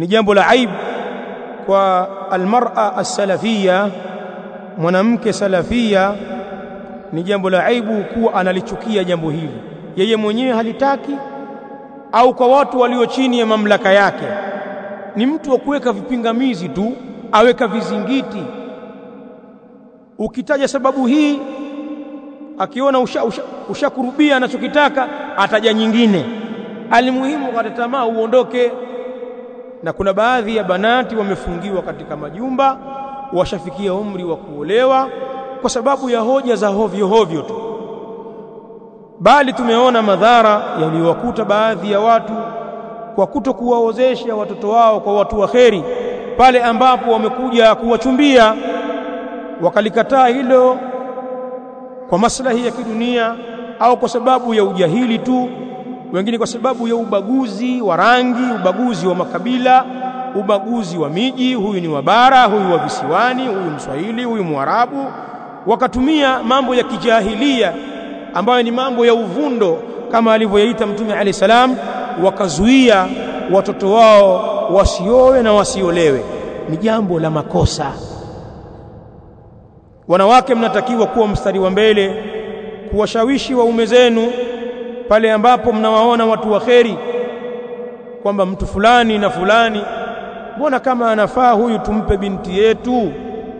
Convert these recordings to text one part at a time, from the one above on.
ni jambo la aibu kwa almar'a as-salafia mwanamke salafia ni jambo la aibu kuwa analichukia jambo hili yeye mwenyewe halitaki au kwa watu walio chini ya mamlaka yake ni mtu wa kuweka vipingamizi tu aweka vizingiti ukitaja sababu hii akiona ushakurubia usha, usha anachokitaka ataja nyingine alimuhimu kata tamaa uondoke na kuna baadhi ya banati wamefungiwa katika majumba washafikia umri wa kuolewa kwa sababu ya hoja za hovyo hovyo tu bali tumeona madhara yaliyowakuta baadhi ya watu kwa kuto kuwaozesha watoto wao kwa watu wa kheri pale ambapo wamekuja kuwachumbia wakalikataa hilo kwa maslahi ya kidunia au kwa sababu ya ujahili tu wengine kwa sababu ya ubaguzi wa rangi ubaguzi wa makabila ubaguzi wa miji huyu ni wa bara huyu wa visiwani huyu mswahili huyu mwarabu wakatumia mambo ya kijahilia ambayo ni mambo ya uvundo kama alivyoyaita mtume alayhi salam wakazuia watoto wao wasiowe na wasiolewe ni jambo la makosa wanawake mnatakiwa kuwa mstari wa mbele kuwashawishi waume zenu pale ambapo mnawaona watu wa kheri kwamba mtu fulani na fulani mbona kama anafaa huyu tumpe binti yetu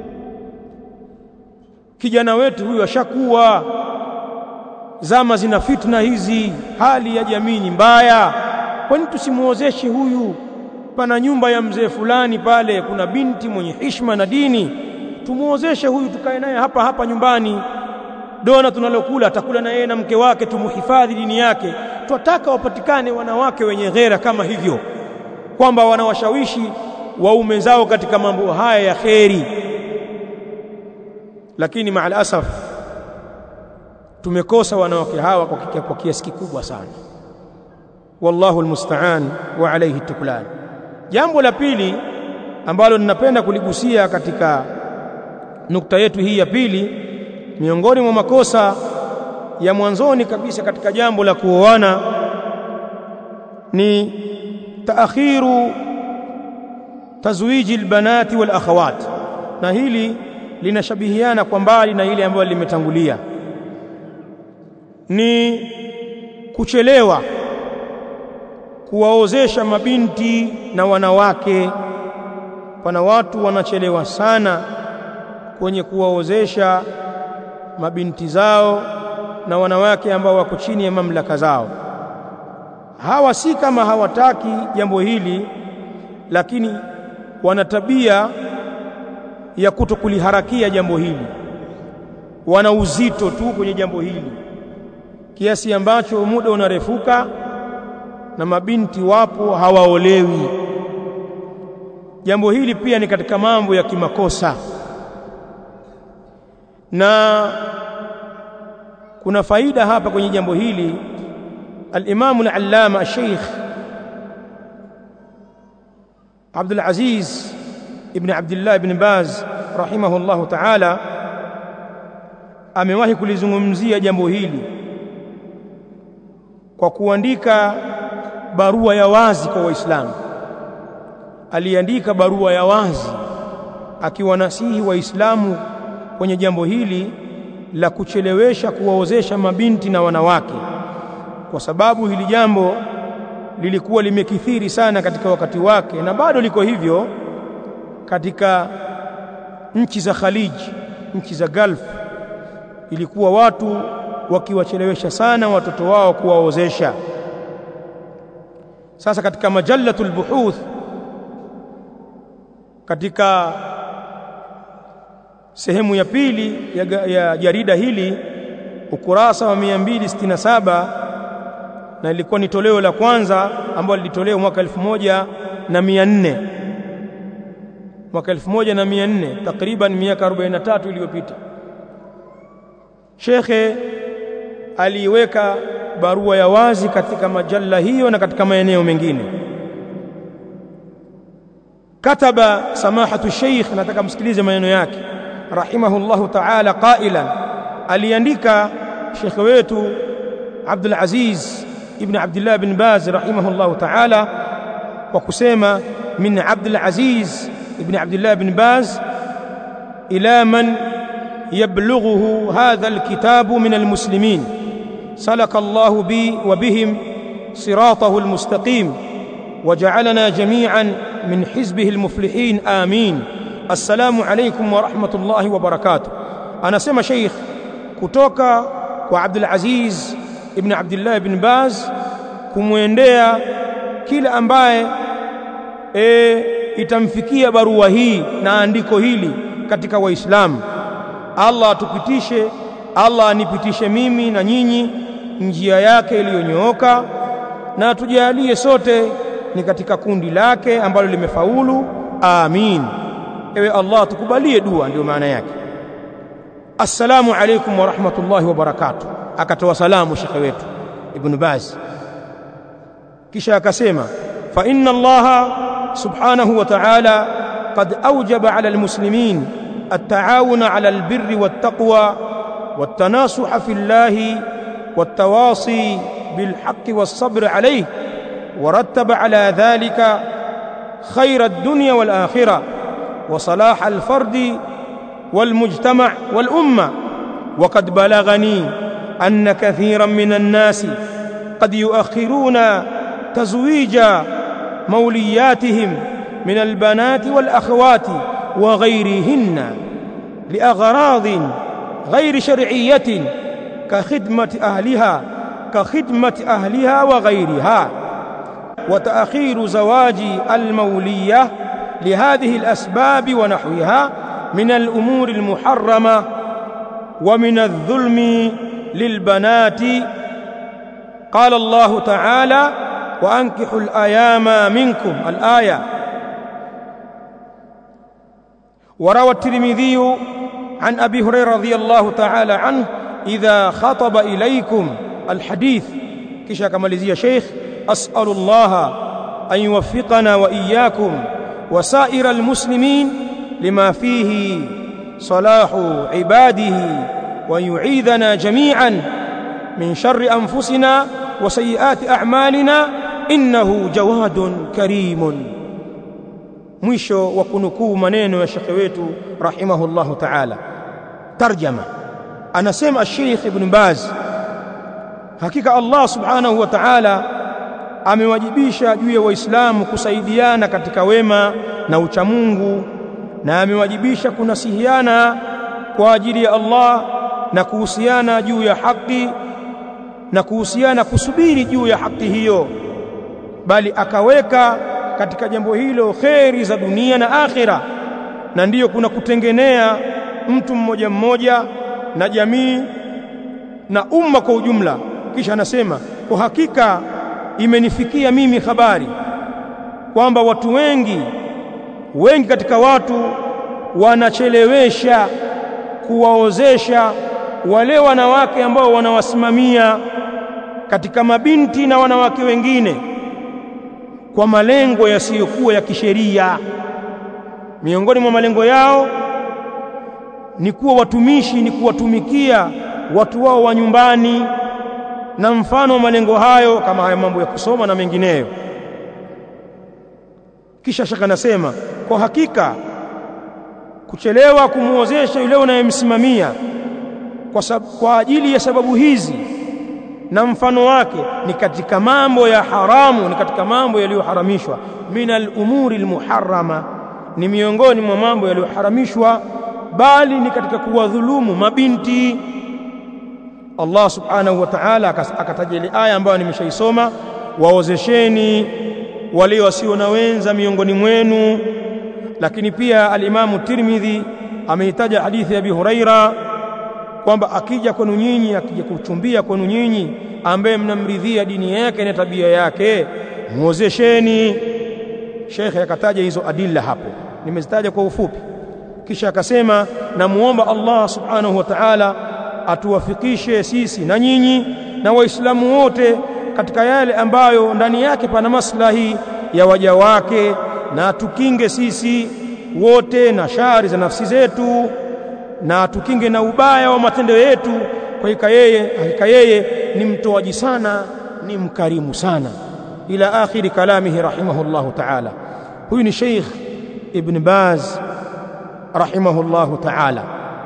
kijana wetu huyu ashakuwa zama zina fitna hizi hali ya jamii ni mbaya kwani tusimuozeshe huyu pana nyumba ya mzee fulani pale kuna binti mwenye hishma na dini tumuozeshe huyu tukae naye hapa hapa nyumbani dona tunalokula atakula na yeye na mke wake tumuhifadhi dini yake twataka wapatikane wanawake wenye ghera kama hivyo kwamba wanawashawishi waume zao katika mambo haya ya kheri lakini maal asaf tumekosa wanawake hawa kwa, kwa kiasi kikubwa sana wallahu almusta'an wa alayhi tuklan jambo la pili ambalo ninapenda kuligusia katika nukta yetu hii ya pili miongoni mwa makosa ya mwanzoni kabisa katika jambo la kuoana ni taakhiru tazwiji albanati wal akhawat na hili linashabihiana kwa mbali na ile ambayo limetangulia ni kuchelewa kuwaozesha mabinti na wanawake pana watu wanachelewa sana kwenye kuwaozesha mabinti zao na wanawake ambao wako chini ya mamlaka zao hawa si kama hawataki jambo hili lakini wana tabia ya kutokuliharakia jambo hili wana uzito tu kwenye jambo hili kiasi ambacho muda unarefuka na mabinti wapo hawaolewi jambo hili pia ni katika mambo ya kimakosa na kuna faida hapa kwenye jambo hili al-Imam al-Allama al-Sheikh Abdul Aziz ibn Abdullah ibn Baz rahimahullahu ta'ala amewahi kulizungumzia jambo hili kwa kuandika barua ya wazi kwa Waislamu aliandika barua ya wazi akiwanasihi Waislamu kwenye jambo hili la kuchelewesha kuwaozesha mabinti na wanawake kwa sababu hili jambo lilikuwa limekithiri sana katika wakati wake na bado liko hivyo katika nchi za Khalij nchi za Gulf ilikuwa watu wakiwachelewesha sana watoto wao kuwaozesha sasa katika majallatul buhuth katika sehemu ya pili ya, ya jarida hili ukurasa wa 267 na ilikuwa ni toleo la kwanza ambalo lilitolewa mwaka 1400 mwaka 1400 takriban miaka 43 iliyopita shekhe aliweka barua ya wazi katika majalla hiyo na katika maeneo mengine kataba samahatu sheikh nataka msikilize maneno yake rahimahullahu ta'ala qailan aliandika shekhe wetu Abdul Aziz ibn Abdullah bin Baz rahimahullahu ta'ala kwa kusema من عبد العزيز بن عبد الله بن باز إلى من يبلغه هذا الكتاب من المسلمين سلك الله بي وبهم صراطه المستقيم وجعلنا جميعا من حزبه المفلحين آمين السلام عليكم ورحمة الله وبركاته أنا سمى شيخ كتوكا وعبد العزيز ابن عبد الله بن باز kumwendea kila ambaye e, itamfikia barua hii na andiko hili katika waislamu Allah atupitishe Allah anipitishe mimi na nyinyi njia yake iliyonyooka na atujalie sote ni katika kundi lake ambalo limefaulu amin ewe Allah tukubalie dua ndio maana yake assalamu alaykum wa rahmatullahi wa barakatuh akatoa salamu shekhe wetu ibn Baz kisha akasema fa inna Allah subhanahu wa ta'ala qad awjaba 'ala al-muslimin التعاون على البر والتقوى والتناصح في الله والتواصي بالحق والصبر عليه ورتب على ذلك خير الدنيا والآخرة وصلاح الفرد والمجتمع والأمة وقد بلغني أن كثيرا من الناس قد يؤخرون تزويج مولياتهم من البنات والأخوات وغيرهن لأغراض غير شرعية كخدمة أهلها كخدمة أهلها وغيرها وتأخير زواج المولية لهذه الأسباب ونحوها من الأمور المحرمة ومن الظلم للبنات قال الله تعالى وأنكحوا الأيام منكم الآية وروى الترمذي عن أبي هريرة رضي الله تعالى عنه إذا خطب إليكم الحديث كشا كماليزية شيخ أسأل الله أن يوفقنا وإياكم وسائر المسلمين لما فيه صلاح عباده وأن يعيذنا جميعا من شر أنفسنا وسيئات أعمالنا إنه جواد كريم mwisho wa kunukuu maneno ya shekhe wetu rahimahullahu ta'ala tarjama anasema Sheikh Ibn Baz hakika Allah subhanahu wa ta'ala amewajibisha juu ya waislamu kusaidiana katika wema na uchamungu na amewajibisha kunasihiana kwa ajili ya Allah na kuhusiana juu ya haki na kuhusiana kusubiri juu ya haki hiyo bali akaweka katika jambo hilo kheri za dunia na akhira na ndiyo kuna kutengenea mtu mmoja mmoja na jamii na umma kwa ujumla kisha anasema kwa hakika imenifikia mimi habari kwamba watu wengi wengi katika watu wanachelewesha kuwaozesha wale wanawake ambao wanawasimamia katika mabinti na wanawake wengine kwa malengo yasiyokuwa ya kisheria. Miongoni mwa malengo yao ni kuwa watumishi, ni kuwatumikia watu wao wa nyumbani, na mfano wa malengo hayo kama haya mambo ya kusoma na mengineyo. Kisha shaka nasema kwa hakika kuchelewa kumuozesha yule unayemsimamia kwa, sab kwa ajili ya sababu hizi na mfano wake ni katika mambo ya haramu, ni katika mambo yaliyoharamishwa. Minal umuri almuharrama, ni miongoni mwa mambo yaliyoharamishwa, bali ni katika kuwadhulumu mabinti. Allah subhanahu wa ta'ala akataja ile aya ambayo nimeshaisoma, waozesheni wale wasio na wenza miongoni mwenu. Lakini pia alimamu Tirmidhi ameitaja hadithi ya Abi Huraira kwamba akija kwenu nyinyi, akija kuchumbia kwenu nyinyi, ambaye mnamridhia dini yake na tabia yake, muozesheni. Shekhe akataja hizo adilla hapo, nimezitaja kwa ufupi. Kisha akasema, namuomba Allah subhanahu wa ta'ala atuwafikishe sisi na nyinyi na Waislamu wote katika yale ambayo ndani yake pana maslahi ya waja wake, na atukinge sisi wote na shari za nafsi zetu na tukinge na ubaya wa matendo yetu. Kwa hakika yeye, hakika yeye ni mtoaji sana, ni mkarimu sana. Ila akhiri kalamihi rahimahullahu ta'ala. huyu ni Sheikh Ibn Baz rahimahullahu ta'ala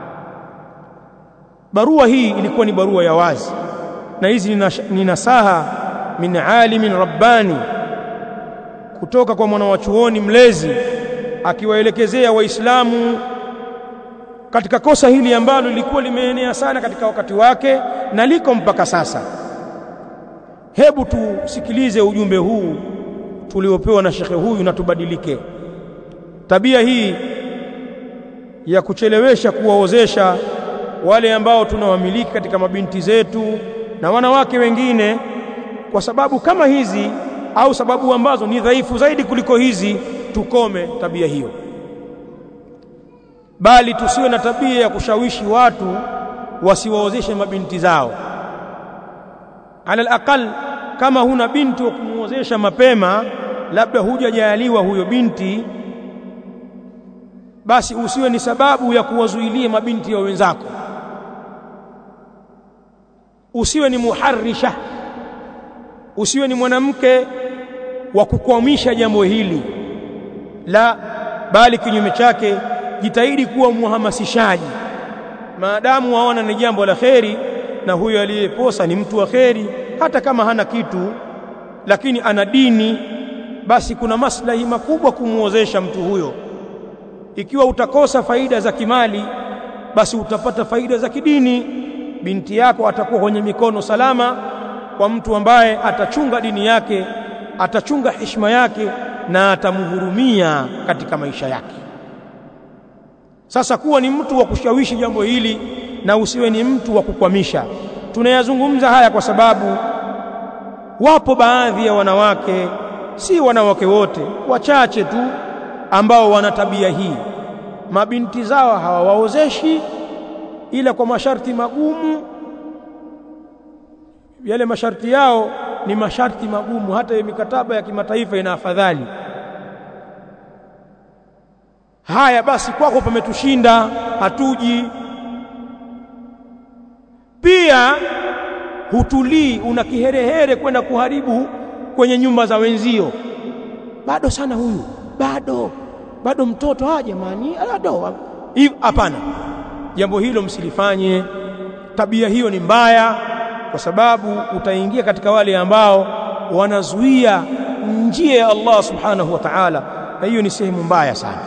barua hii ilikuwa ni barua ya wazi na hizi ni nasaha min alimin rabbani kutoka kwa mwanawachuoni mlezi akiwaelekezea waislamu katika kosa hili ambalo lilikuwa limeenea sana katika wakati wake na liko mpaka sasa hebu tusikilize ujumbe huu tuliopewa na shekhe huyu na tubadilike tabia hii ya kuchelewesha kuwaozesha wale ambao tunawamiliki katika mabinti zetu na wanawake wengine kwa sababu kama hizi au sababu ambazo ni dhaifu zaidi kuliko hizi tukome tabia hiyo bali tusiwe na tabia ya kushawishi watu wasiwaozeshe mabinti zao ala alaqal kama huna binti wa kumuozesha mapema labda hujajaliwa huyo binti basi usiwe ni sababu ya kuwazuilia mabinti ya wenzako usiwe ni muharrisha usiwe ni mwanamke wa kukwamisha jambo hili la bali kinyume chake jitahidi kuwa muhamasishaji maadamu waona ni jambo la kheri na huyo aliyeposa ni mtu wa kheri hata kama hana kitu lakini ana dini basi kuna maslahi makubwa kumuozesha mtu huyo ikiwa utakosa faida za kimali basi utapata faida za kidini binti yako atakuwa kwenye mikono salama kwa mtu ambaye atachunga dini yake atachunga heshima yake na atamhurumia katika maisha yake sasa kuwa ni mtu wa kushawishi jambo hili na usiwe ni mtu wa kukwamisha tunayazungumza haya kwa sababu wapo baadhi ya wanawake si wanawake wote wachache tu ambao wana tabia hii mabinti zao hawawaozeshi ila kwa masharti magumu yale masharti yao ni masharti magumu hata ya mikataba ya kimataifa ina afadhali haya basi kwako pametushinda hatuji pia hutulii una kiherehere kwenda kuharibu kwenye nyumba za wenzio bado sana huyu bado bado mtoto ah jamani bado hapana jambo hilo msilifanye tabia hiyo ni mbaya kwa sababu utaingia katika wale ambao wanazuia njia ya Allah subhanahu wa ta'ala na hiyo ni sehemu mbaya sana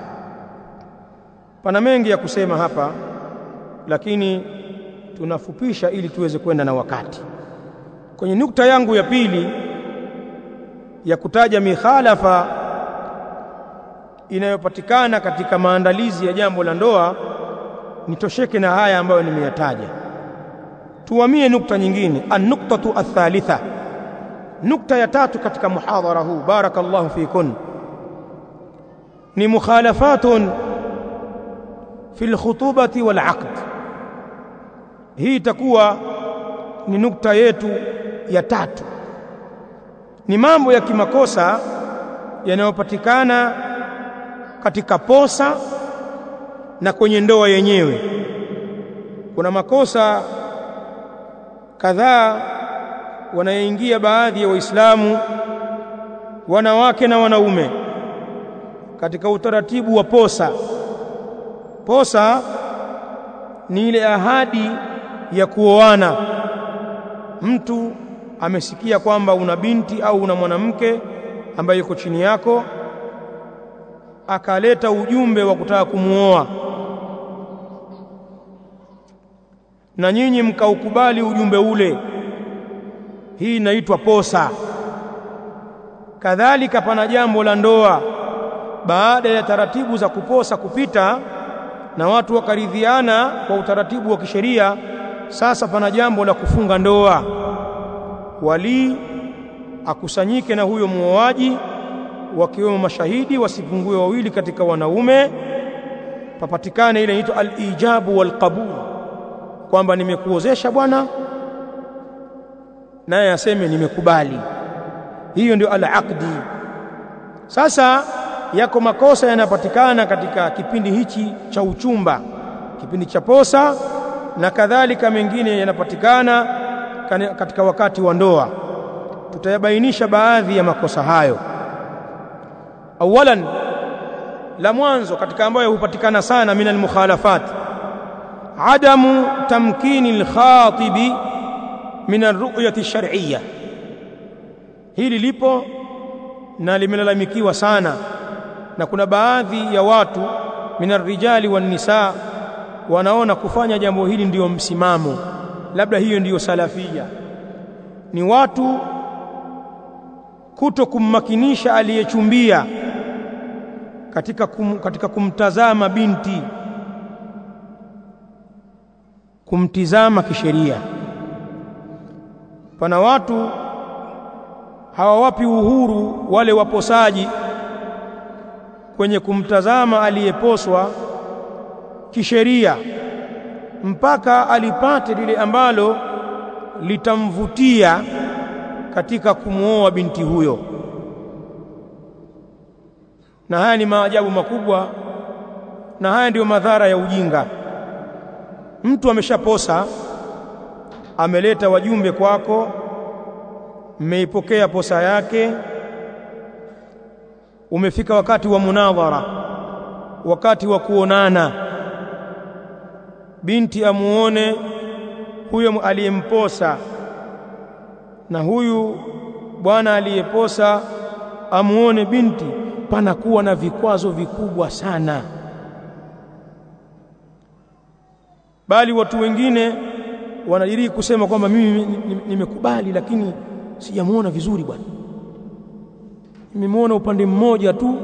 pana mengi ya kusema hapa lakini tunafupisha ili tuweze kwenda na wakati kwenye nukta yangu ya pili ya kutaja mikhalafa inayopatikana katika maandalizi ya jambo la ndoa nitosheke na haya ambayo nimeyataja tuhamie nukta nyingine an-nuktatu athalitha nukta ya tatu katika muhadhara huu barakallahu fikun ni mukhalafatun fi al-khutubati wal aqd hii itakuwa ni nukta yetu ya tatu ni mambo ya kimakosa yanayopatikana katika posa na kwenye ndoa yenyewe kuna makosa kadhaa wanayoingia baadhi ya waislamu wanawake na wanaume katika utaratibu wa posa posa ni ile ahadi ya kuoana mtu amesikia kwamba una binti au una mwanamke ambaye yuko chini yako akaleta ujumbe wa kutaka kumuoa na nyinyi mkaukubali ujumbe ule hii inaitwa posa kadhalika pana jambo la ndoa baada ya taratibu za kuposa kupita na watu wakaridhiana kwa utaratibu wa kisheria sasa pana jambo la kufunga ndoa wali akusanyike na huyo muoaji wakiwemo mashahidi wasipungue wawili katika wanaume papatikane ile inaitwa al-ijabu wal qabul kwamba nimekuozesha bwana naye aseme nimekubali hiyo ndio al-aqdi sasa yako makosa yanapatikana katika kipindi hichi cha uchumba kipindi cha posa na kadhalika mengine yanapatikana katika wakati wa ndoa tutayabainisha baadhi ya makosa hayo awalan la mwanzo katika ambayo hupatikana sana min almukhalafat adamu tamkini alkhatibi min arru'yati ash-shar'iyya hili lipo na limelalamikiwa sana na kuna baadhi ya watu min arrijali wan nisa wanaona kufanya jambo hili ndiyo msimamo labda hiyo ndiyo salafia ni watu kuto kummakinisha aliyechumbia katika, kum, katika kumtazama binti kumtizama kisheria pana watu hawawapi uhuru wale waposaji kwenye kumtazama aliyeposwa kisheria mpaka alipate lile ambalo litamvutia katika kumwoa binti huyo na haya ni maajabu makubwa na haya ndiyo madhara ya ujinga mtu ameshaposa ameleta wajumbe kwako mmeipokea posa yake umefika wakati wa munadhara wakati wa kuonana binti amuone huyo aliyemposa na huyu bwana aliyeposa amuone binti panakuwa na vikwazo vikubwa sana bali watu wengine wanadiriki kusema kwamba mimi nimekubali lakini sijamuona vizuri bwana nimemuona upande mmoja tu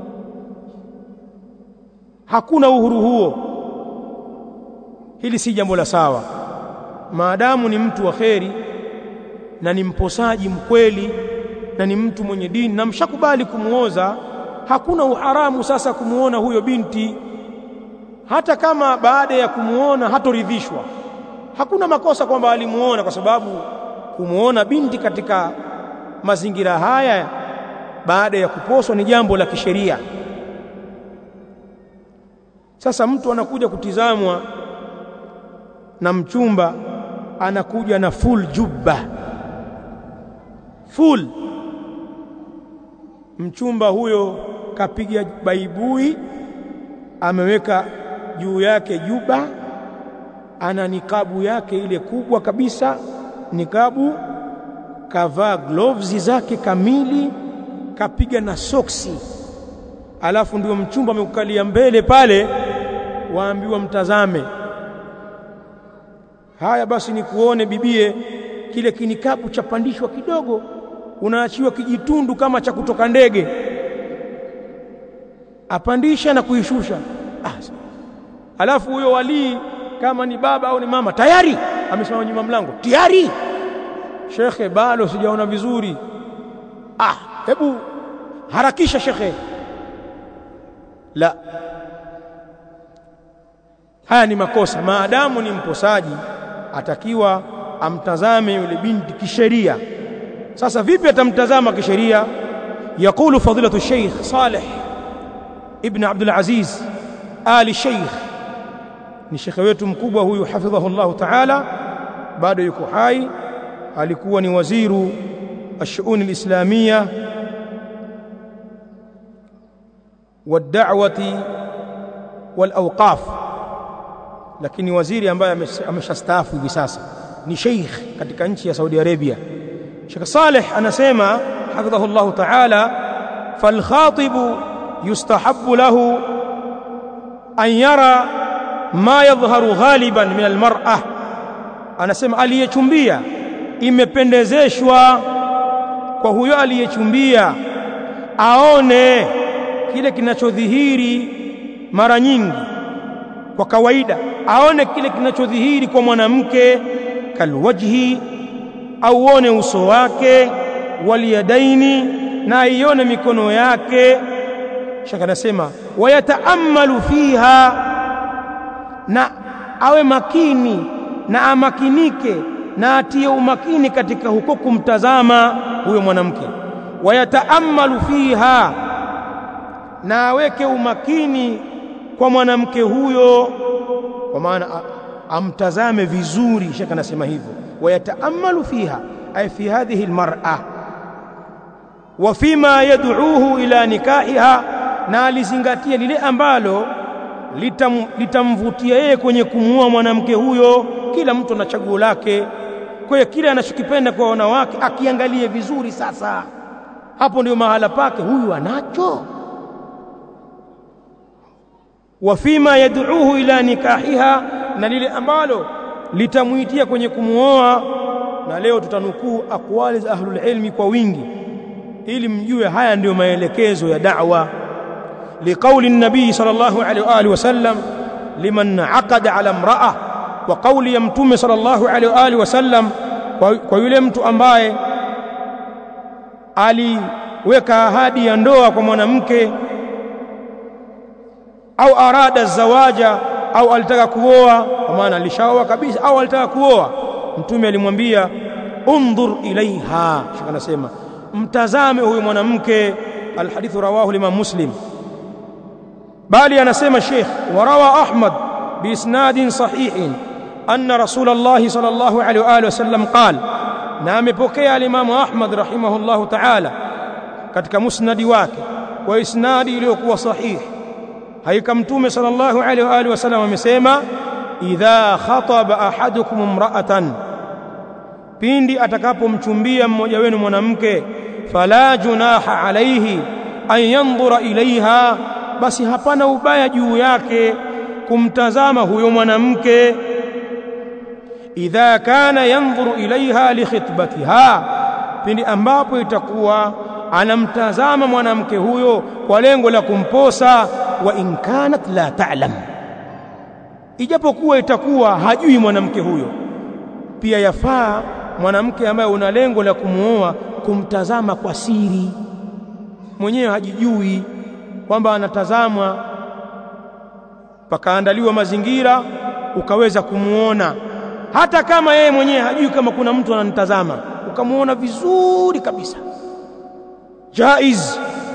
hakuna uhuru huo hili si jambo la sawa maadamu ni mtu wa kheri na ni mposaji mkweli na ni mtu mwenye dini na mshakubali kumuoza hakuna uharamu sasa kumuona huyo binti hata kama baada ya kumuona hatoridhishwa hakuna makosa kwamba alimuona kwa sababu kumuona binti katika mazingira haya baada ya kuposwa ni jambo la kisheria sasa mtu anakuja kutizamwa na mchumba anakuja na full jubba full mchumba huyo kapiga baibui ameweka juu yake juba ana nikabu yake ile kubwa kabisa nikabu kavaa gloves zake kamili kapiga na soksi alafu ndio mchumba amekukalia mbele pale waambiwa mtazame haya basi nikuone bibie kile kinikabu chapandishwa kidogo unaachiwa kijitundu kama cha kutoka ndege apandisha na kuishusha ah. alafu huyo walii kama ni baba au ni mama tayari amesimama nyuma mlango tayari shekhe bado sijaona vizuri ah hebu harakisha shekhe la haya ni makosa maadamu ni mposaji atakiwa amtazame yule binti kisheria sasa vipi atamtazama kisheria يقول فضيلة الشيخ صالح ابن عبد العزيز آل الشيخ ni shekhe wetu mkubwa huyu hafidhahu Allah ta'ala bado yuko hai alikuwa ni waziru الشؤون الإسلامية والدعوة والأوقاف lakini waziri ambaye ameshastaafu hivi sasa ni sheikh katika nchi ya Saudi Arabia Sheikh Saleh anasema hafidhahu Allah ta'ala fal khatib yustahabbu lahu an yara ma yadhharu ghaliban min al mar'ah anasema aliyechumbia imependezeshwa kwa huyo aliyechumbia aone kile kinachodhihiri mara nyingi kwa kawaida aone kile kinachodhihiri kwa mwanamke kalwajhi auone uso wake waliyadaini na aione mikono yake shaka anasema wayataammalu fiha na awe makini na amakinike na atie umakini katika huko kumtazama huyo mwanamke wayataammalu fiha na aweke umakini kwa mwanamke huyo kwa maana amtazame vizuri shaka anasema hivyo wayataammalu fiha ay fi hadhihi almar'a wa fima yad'uuhu ila nikahiha na alizingatia lile ambalo litam, litamvutia yeye kwenye kumuoa mwanamke huyo kila mtu ana chaguo lake kwa hiyo kile anachokipenda kwa wanawake akiangalie vizuri sasa hapo ndio mahala pake huyu anacho wa fima yad'uuhu ila nikahiha na lile ambalo litamuitia kwenye kumuoa na leo tutanukuu akwali za ahlul ilmi kwa wingi ili mjue haya ndiyo maelekezo ya da'wa liqauli nabii sallallahu alaihi wa alihi wasallam liman aqada ala imra'a wa qauli ya mtume sallallahu alaihi wa alihi wasallam kwa, kwa yule mtu ambaye aliweka ahadi ya ndoa kwa mwanamke au arada zawaja au alitaka kuoa kwa maana alishaoa kabisa au alitaka kuoa mtume alimwambia undhur ilaiha shaka anasema mtazame huyu mwanamke alhadithu rawahu limam muslim bali anasema sheikh warawa ahmad biisnadin sahihin anna rasulullah sallallahu alaihi wa alihi wasallam qala na amepokea alimamu ahmad rahimahullahu ta'ala katika musnadi wake kwa isnadi iliyokuwa sahihi haika mtume sallallahu alaihi wa alihi wasallam amesema idha khataba ahadukum imra'atan pindi atakapomchumbia mmoja wenu mwanamke fala junaha alaihi an yanzura ilaiha basi hapana ubaya juu yake kumtazama huyo mwanamke idha kana yanzuru ilaiha likhitbatiha pindi ambapo itakuwa anamtazama mwanamke huyo kwa lengo la kumposa wa in kanat la ta'lam ijapokuwa itakuwa hajui mwanamke huyo pia yafaa mwanamke ambaye una lengo la kumuoa kumtazama kwa siri mwenyewe hajijui kwamba anatazamwa pakaandaliwa mazingira ukaweza kumuona hata kama yeye mwenyewe hajui kama kuna mtu ananitazama ukamuona vizuri kabisa jaiz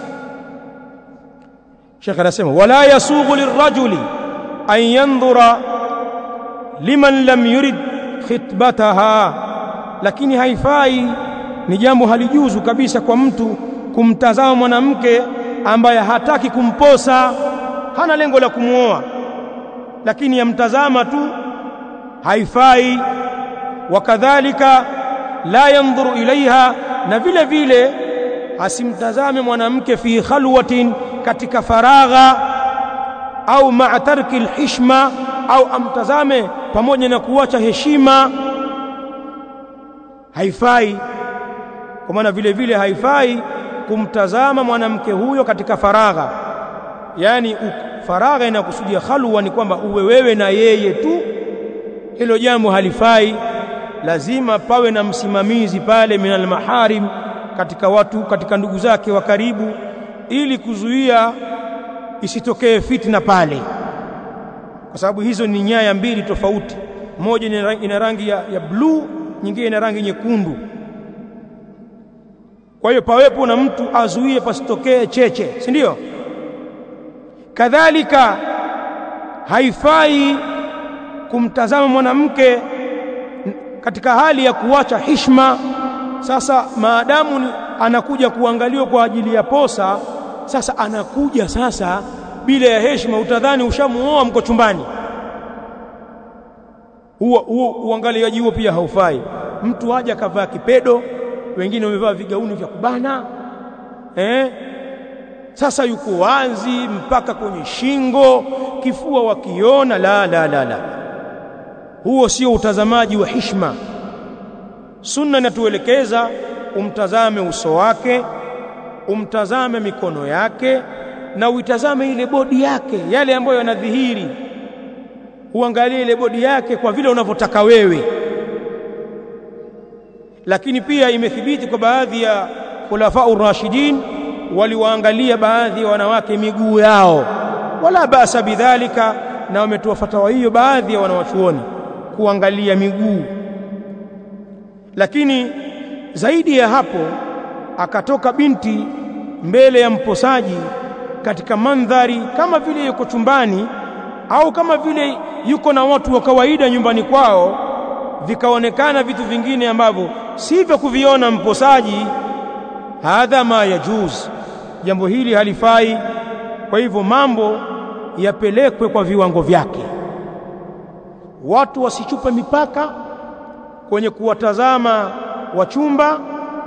Sheikh anasema wala yasughu lirrajuli an yanzura liman lam yurid khitbataha lakini haifai ni jambo halijuzu kabisa kwa mtu kumtazama mwanamke ambaye hataki kumposa hana lengo la kumuoa lakini yamtazama tu haifai wakadhalika la yanzuru ilaiha na vile vile asimtazame mwanamke fi khalwatin katika faragha au ma'a tarki alhishma au amtazame pamoja na kuacha heshima haifai kwa maana vile vile haifai kumtazama mwanamke huyo katika faragha yani faragha inakusudia khalwa ni kwamba uwe wewe na yeye tu hilo jambo halifai lazima pawe na msimamizi pale minal maharim katika watu katika ndugu zake wa karibu ili kuzuia isitokee fitna pale kwa sababu hizo ni nyaya mbili tofauti moja ina rangi ya, ya bluu nyingine ina rangi nyekundu kwa hiyo pawepo na mtu azuie pasitokee cheche si ndio kadhalika haifai kumtazama mwanamke katika hali ya kuacha hishma sasa maadamu anakuja kuangaliwa kwa ajili ya posa sasa anakuja sasa bila ya heshima utadhani ushamuoa mko chumbani huo huo uangaliaji huo pia haufai mtu aje akavaa kipedo wengine wamevaa vigauni vya kubana eh sasa yuko wazi mpaka kwenye shingo kifua wakiona la la la la huo sio utazamaji wa hishma sunna inatuelekeza umtazame uso wake umtazame mikono yake na uitazame ile bodi yake yale ambayo yanadhihiri uangalie ile bodi yake kwa vile unavyotaka wewe lakini pia imethibiti kwa baadhi ya khulafa urashidin waliwaangalia baadhi ya wanawake miguu yao wala basa bidhalika na wametoa fatawa hiyo baadhi ya wanawachuoni kuangalia miguu lakini zaidi ya hapo akatoka binti mbele ya mposaji katika mandhari kama vile yuko chumbani au kama vile yuko na watu wa kawaida nyumbani kwao vikaonekana vitu vingine ambavyo sivyo kuviona mposaji hadha ma yajuz jambo hili halifai kwa hivyo mambo yapelekwe kwa viwango vyake watu wasichupe mipaka kwenye kuwatazama wachumba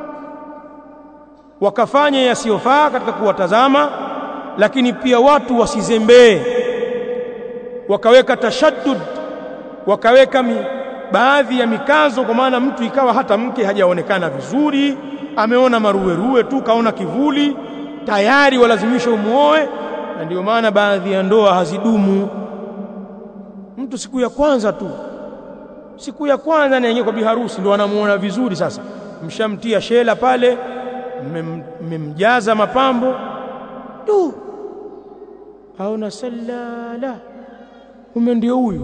wakafanya yasiyofaa katika kuwatazama lakini pia watu wasizembee wakaweka tashaddud wakaweka mi, baadhi ya mikazo kwa maana mtu ikawa hata mke hajaonekana vizuri ameona maruweruwe tu kaona kivuli tayari walazimisha umuoe na ndio maana baadhi ya ndoa hazidumu mtu siku ya kwanza tu siku ya kwanza anaingia kwa biharusi ndo anamuona vizuri sasa mshamtia shela pale mmemjaza mapambo tu aona salala ume ndio huyu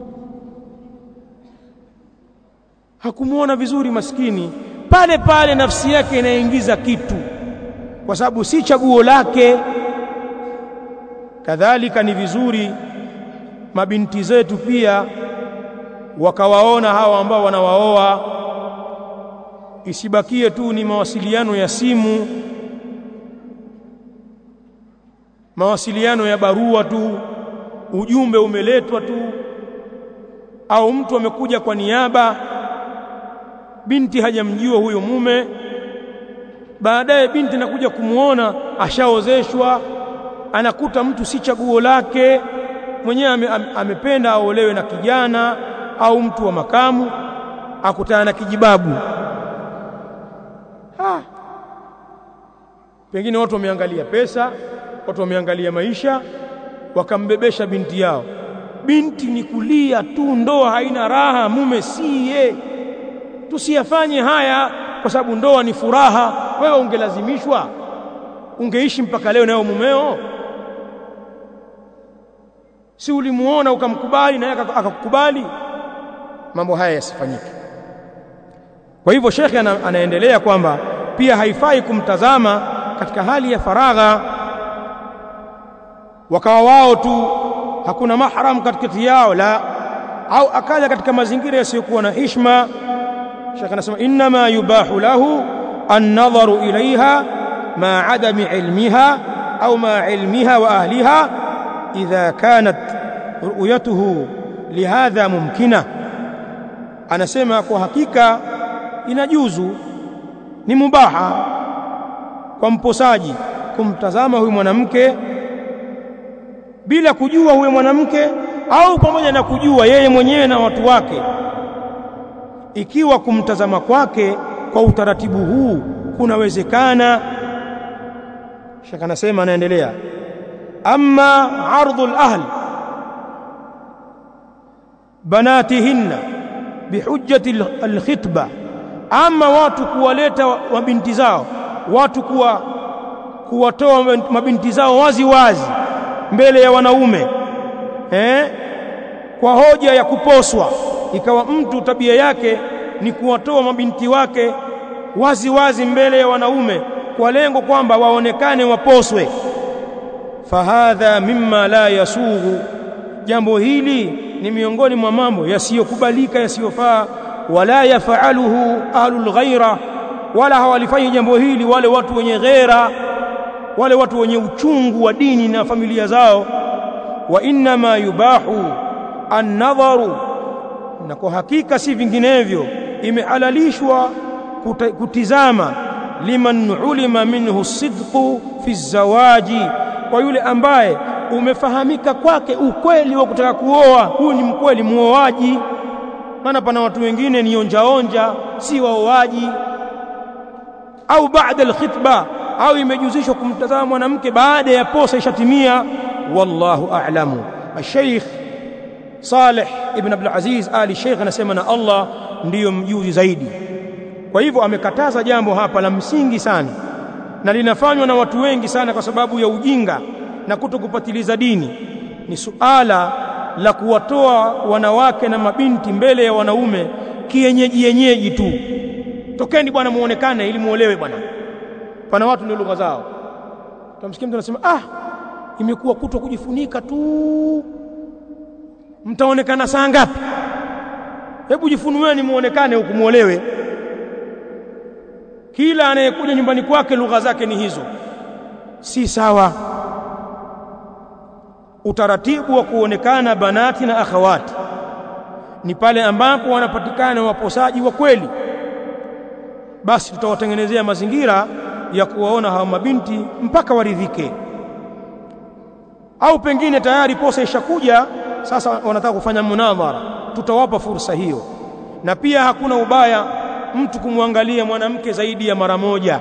hakumuona vizuri maskini pale pale nafsi yake inaingiza kitu kwa sababu si chaguo lake kadhalika ni vizuri mabinti zetu pia wakawaona hawa ambao wanawaoa isibakie tu ni mawasiliano ya simu mawasiliano ya barua tu ujumbe umeletwa tu au mtu amekuja kwa niaba binti hajamjua huyo mume baadaye binti anakuja kumuona ashaozeshwa anakuta mtu si chaguo lake mwenyewe ame, ame, amependa aolewe na kijana au mtu wa makamu akutana na kijibabu ha. pengine watu wameangalia pesa watu wameangalia maisha wakambebesha binti yao binti ni kulia tu ndoa haina raha mume siye tusiyafanye haya kwa sababu ndoa ni furaha wewe ungelazimishwa ungeishi mpaka leo nayo mumeo si ulimuona ukamkubali na yeye akakukubali mambo haya yasifanyike kwa hivyo shekhe ana, anaendelea kwamba pia haifai kumtazama katika hali ya faragha wakawa wao tu hakuna mahram katikati yao la au akaja katika mazingira yasiyokuwa na hishma shekhe anasema inma yubahu lahu an-nadharu ilaiha ma adami ilmiha au ma ilmiha wa ahliha idha kanat ru'yatuhu lihadha mumkina anasema kwa hakika inajuzu ni mubaha kwa mposaji kumtazama huyu mwanamke bila kujua huyo mwanamke au pamoja na kujua yeye mwenyewe na watu wake ikiwa kumtazama kwake kwa utaratibu huu kunawezekana shaka anasema anaendelea amma ardhu al-ahl banatihinna bihujjati al-khitba ama watu kuwaleta mabinti zao watu kuwa kuwatoa mabinti zao wazi wazi mbele ya wanaume eh kwa hoja ya kuposwa ikawa mtu tabia yake ni kuwatoa mabinti wake wazi wazi mbele ya wanaume kwa lengo kwamba waonekane waposwe fahadha mimma la yasughu jambo hili ni miongoni mwa mambo yasiyokubalika yasiyofaa wala yafaluhu ahlul ghaira wala hawalifanyi jambo hili wale watu wenye ghera wale watu wenye uchungu wa dini na familia zao wa inma yubahu an-nadharu na kwa hakika si vinginevyo imehalalishwa kutizama liman ulima minhu sidqu fi zawaji kwa yule ambaye umefahamika kwake ukweli wa kutaka kuoa huyu ni mkweli muoaji maana pana watu wengine ni onjaonja si waoaji au baada alkhitba au imejuzishwa kumtazama mwanamke baada ya posa ishatimia wallahu a'lamu الشيخ Saleh ibn Abdul Aziz Ali Sheikh anasema na Allah ndiyo mjuzi zaidi kwa hivyo amekataza jambo hapa la msingi sana na linafanywa na watu wengi sana kwa sababu ya ujinga na kutokupatiliza dini ni suala la kuwatoa wanawake na mabinti mbele ya wanaume kienyeji yenyeji tu tokeni bwana muonekane ili muolewe bwana pana watu ndio lugha zao tamsikia mtu anasema ah imekuwa kutwa kujifunika tu mtaonekana saa ngapi hebu jifunueni muonekane huku muolewe kila anayekuja nyumbani kwake lugha zake ni hizo si sawa utaratibu wa kuonekana banati na akhawati ni pale ambapo wanapatikana waposaji wa kweli basi tutawatengenezea mazingira ya kuwaona hawa mabinti mpaka waridhike au pengine tayari posa ishakuja sasa wanataka kufanya munadhara tutawapa fursa hiyo na pia hakuna ubaya mtu kumwangalia mwanamke zaidi ya mara moja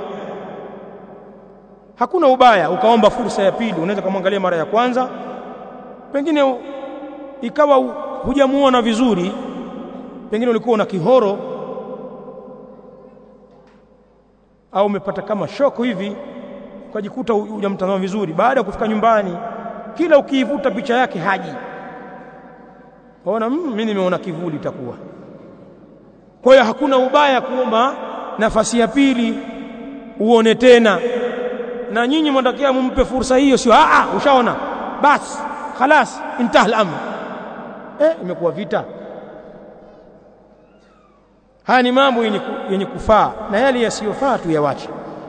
hakuna ubaya ukaomba fursa ya pili unaweza kumwangalia mara ya kwanza pengine ikawa hujamuona vizuri pengine ulikuwa una kihoro au umepata kama shoko hivi ukajikuta hujamtazama vizuri baada ya kufika nyumbani kila ukiivuta picha yake haji waona mimi nimeona kivuli itakuwa kwa hiyo hakuna ubaya kuomba nafasi ya pili uone tena na nyinyi mnatakiwa mumpe fursa hiyo sio a ushaona basi khalas intaha al-amr eh imekuwa vita haya ni mambo yenye, yenye kufaa na yale yasiyofaa tu yawache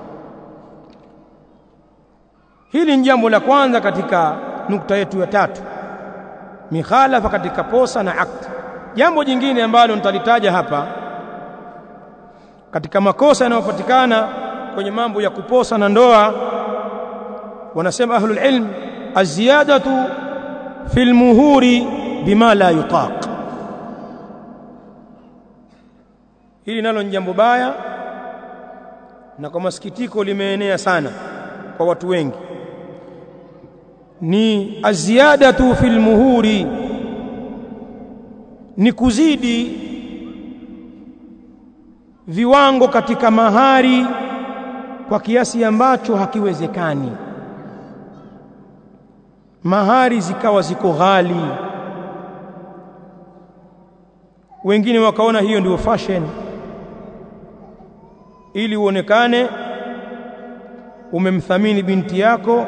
hili ni jambo la kwanza katika nukta yetu ya tatu mikhalafa katika posa na akdi jambo jingine ambalo nitalitaja hapa katika makosa yanayopatikana kwenye mambo ya kuposa na ndoa wanasema ahlul ilm aziyadatu fil muhuri bima la yutaq hili nalo ni jambo baya na kwa masikitiko limeenea sana kwa watu wengi ni aziyadatu fil muhuri ni kuzidi viwango katika mahari kwa kiasi ambacho hakiwezekani mahari zikawa ziko ghali wengine wakaona hiyo ndio fashion ili uonekane umemthamini binti yako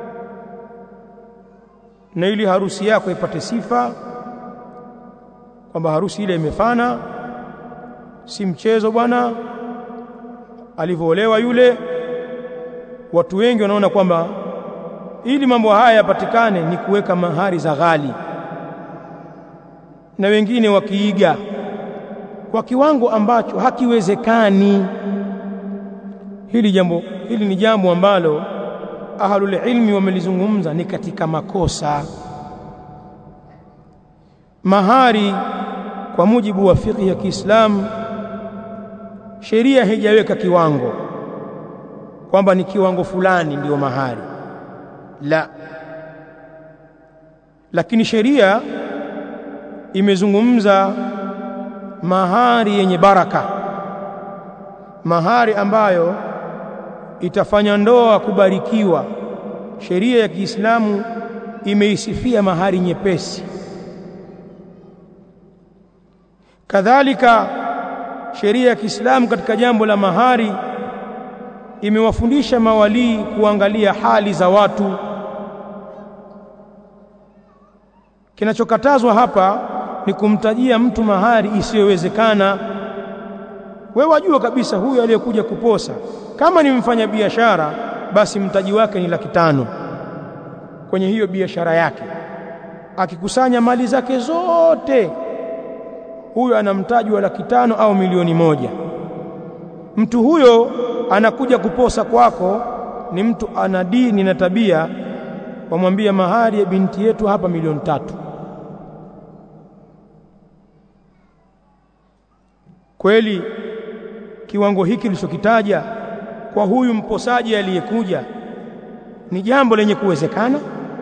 na ili harusi yako ipate sifa kwamba harusi ile imefana si mchezo bwana alivyoolewa yule watu wengi wanaona kwamba ili mambo haya yapatikane ni kuweka mahari za ghali na wengine wakiiga kwa kiwango ambacho hakiwezekani hili jambo hili ni jambo ambalo ahlul ilmi wamelizungumza ni katika makosa mahari kwa mujibu wa fiqh ya Kiislamu sheria haijaweka kiwango kwamba ni kiwango fulani ndiyo mahari la lakini sheria imezungumza mahari yenye baraka mahari ambayo itafanya ndoa kubarikiwa sheria ya Kiislamu imeisifia mahari nyepesi kadhalika sheria ya Kiislamu katika jambo la mahari imewafundisha mawalii kuangalia hali za watu kinachokatazwa hapa ni kumtajia mtu mahari isiyowezekana wewe wajua kabisa huyu aliyekuja kuposa kama ni mfanya biashara basi mtaji wake ni laki tano kwenye hiyo biashara yake akikusanya mali zake zote huyo ana mtaji wa laki tano au milioni moja mtu huyo anakuja kuposa kwako ni mtu ana dini na tabia wamwambia mahari ya binti yetu hapa milioni tatu kweli kiwango hiki kilichokitaja kwa huyu mposaji aliyekuja ni jambo lenye kuwezekana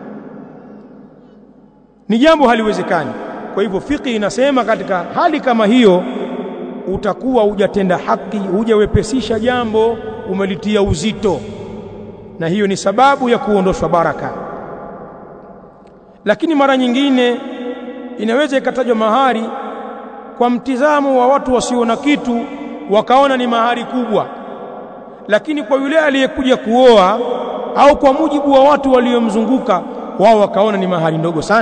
ni jambo haliwezekani kwa hivyo fiki inasema katika hali kama hiyo utakuwa hujatenda haki hujawepesisha jambo umelitia uzito na hiyo ni sababu ya kuondoshwa baraka lakini mara nyingine inaweza ikatajwa mahari kwa mtizamo wa watu wasio na kitu wakaona ni mahari kubwa lakini kwa yule aliyekuja kuoa au kwa mujibu wa watu waliomzunguka wao wakaona ni mahari ndogo sana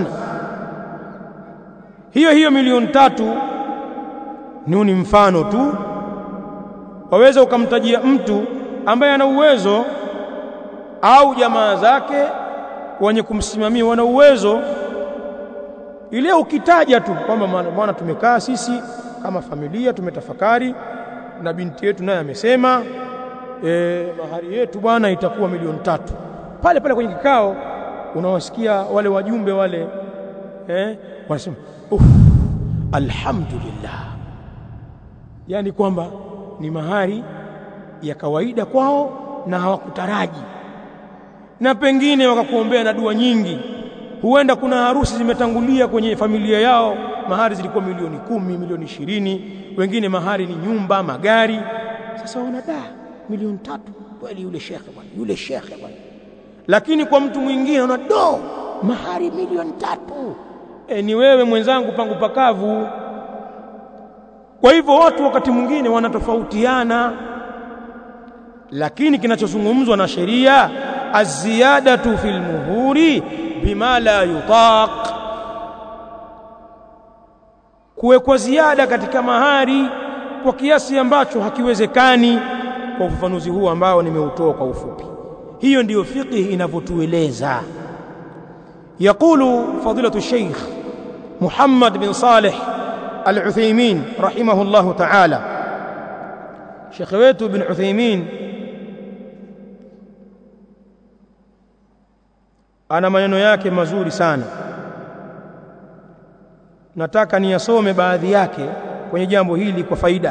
hiyo hiyo milioni tatu ni ni mfano tu waweza ukamtajia mtu ambaye ana uwezo au jamaa zake wenye kumsimamia wana uwezo ile ukitaja tu kwamba bwana tumekaa sisi kama familia tumetafakari na binti yetu naye amesema e, mahari yetu bwana itakuwa milioni tatu pale pale kwenye kikao unawasikia wale wajumbe wale eh, wanasema uh, alhamdulillah yani kwamba ni mahari ya kawaida kwao na hawakutaraji na pengine wakakuombea na dua nyingi huenda kuna harusi zimetangulia kwenye familia yao mahari zilikuwa milioni kumi milioni ishirini wengine mahari ni nyumba magari sasa wanada milioni tatu kweli yule shekhe bwana yule shekhe bwana lakini kwa mtu mwingine ana do mahari milioni tatu e, ni wewe mwenzangu pangu pakavu kwa hivyo watu wakati mwingine wanatofautiana lakini kinachozungumzwa na sheria aziyadatu fil muhuri bima la yutaq kuwekwa ziada katika mahari kwa kiasi ambacho hakiwezekani kwa ufafanuzi huu ambao nimeutoa kwa ufupi hiyo ndiyo fiqh inavyotueleza يقول فضيلة الشيخ محمد بن صالح العثيمين رحمه الله تعالى شيخ wetu بن عثيمين ana maneno yake mazuri sana nataka niyasome baadhi yake kwenye jambo hili kwa faida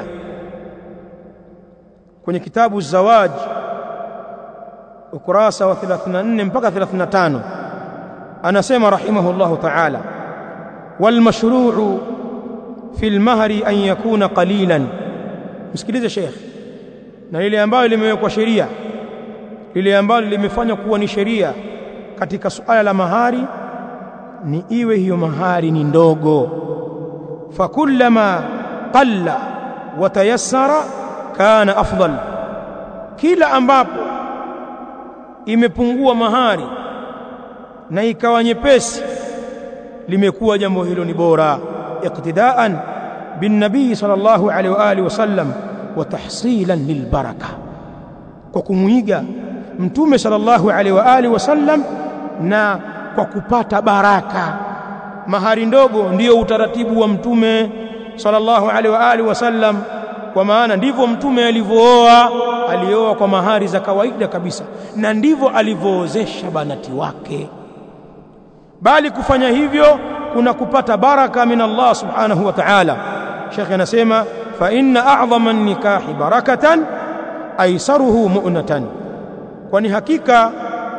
kwenye kitabu Zawaj ukurasa wa 34 mpaka 35 anasema rahimahullahu ta'ala wal mashru'u fi al-mahri an yakuna qalilan msikilize sheikh na lile ambalo limewekwa sheria lile ambalo limefanywa kuwa ni sheria katika suala la mahari ni iwe hiyo mahari ni ndogo fakullama qalla wa tayassara kana afdal kila ambapo imepungua mahari na ikawa nyepesi limekuwa jambo hilo ni bora iqtidaan bin nabii sallallahu alaihi wa alihi wasallam wa tahsilan lilbaraka kwa kumuiga mtume sallallahu alaihi wa alihi wasallam na kwa kupata baraka mahari ndogo ndiyo utaratibu wa mtume sallallahu alaihi wa alihi wasallam kwa maana ndivyo mtume alivyooa alioa kwa mahari za kawaida kabisa na ndivyo alivyoozesha banati wake bali kufanya hivyo kuna kupata baraka min Allah subhanahu wa ta'ala Sheikh anasema fa inna a'dhama an-nikahi barakatan aisaruhu mu'natan kwani hakika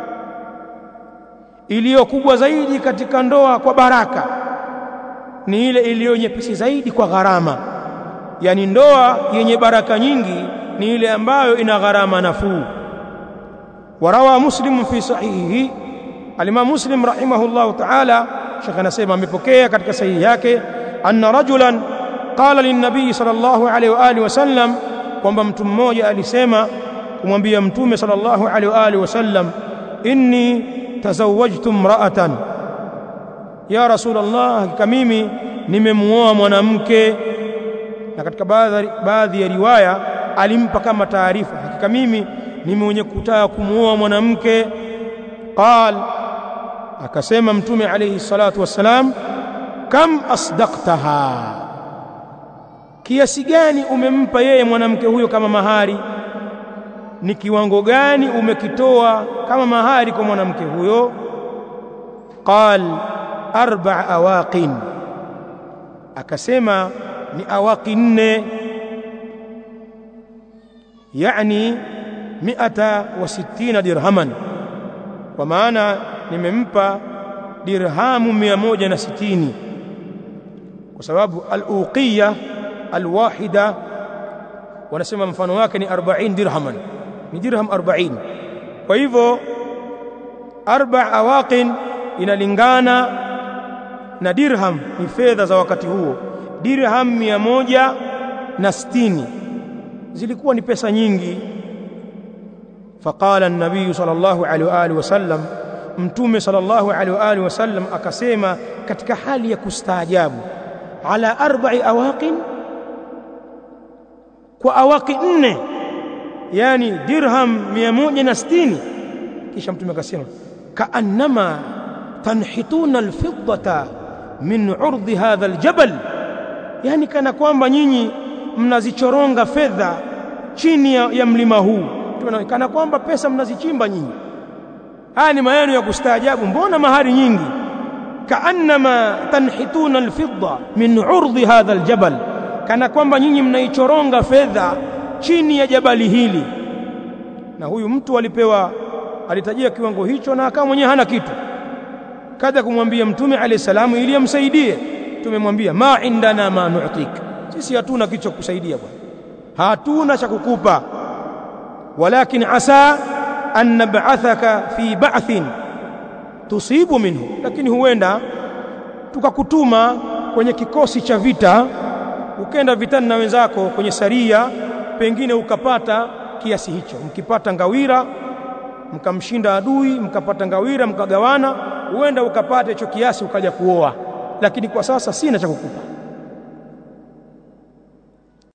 iliyo kubwa zaidi katika ndoa kwa baraka ni ile iliyo nyepesi zaidi kwa gharama yani ndoa yenye baraka nyingi ni ile ambayo ina gharama nafuu warawa muslim fi sahihi al-imam muslim rahimahullah ta'ala shekh anasema amepokea katika sahihi yake anna rajulan qala lin-nabii sallallahu alayhi wa alihi wasallam kwamba mtu mmoja alisema kumwambia mtume sallallahu alayhi wa alihi wasallam inni tazawwajtu imra'atan ya rasulullah hakika mimi nimemuoa mwanamke na katika baadhi baadhi ya riwaya alimpa kama taarifa hakika mimi ni mwenye kutaka kumuoa mwanamke qal akasema mtume alayhi salatu wassalam kam asdaqtaha kiasi gani umempa yeye mwanamke huyo kama mahari ni kiwango gani umekitoa kama mahari kwa mwanamke huyo qal arba awaqin akasema ni awaqi nne yani miata wa sittina dirhaman kwa maana nimempa dirhamu mia moja na sitini kwa sababu al-uqiyya al-wahida wanasema mfano wake ni 40 dirhaman ni dirham 40 kwa hivyo arba awaqin inalingana na dirham ni fedha za wakati huo dirham mia moja na sitini zilikuwa ni pesa nyingi faqala an-nabiy sallallahu alaihi wa alihi wasallam mtume sallallahu alaihi wa alihi wasallam akasema katika hali ya kustaajabu ala arba'i awaqin kwa awaki nne yani dirham 160 kisha mtume akasema kaannama tanhituna alfiddata min urdi hadha aljabal yani kana kwamba nyinyi mnazichoronga fedha chini ya, ya mlima huu kana kwamba pesa mnazichimba nyinyi haya ni maneno ya kustaajabu mbona mahari nyingi kaannama tanhituna alfidda min urdi hadha aljabal kana kwamba nyinyi mnaichoronga fedha chini ya jabali hili na huyu mtu alipewa alitajia kiwango hicho na akawa mwenyewe hana kitu kada kumwambia mtume alayhi salamu ili amsaidie tumemwambia ma indana ma nu'tik sisi hatuna kitu cha kusaidia bwana hatuna cha kukupa walakin asa an nab'athaka fi ba'thin tusibu minhu lakini huenda tukakutuma kwenye kikosi cha vita ukenda vitani na wenzako kwenye saria pengine ukapata kiasi hicho mkipata ngawira mkamshinda adui mkapata ngawira mkagawana huenda ukapata hicho kiasi ukaja kuoa lakini kwa sasa sina cha kukupa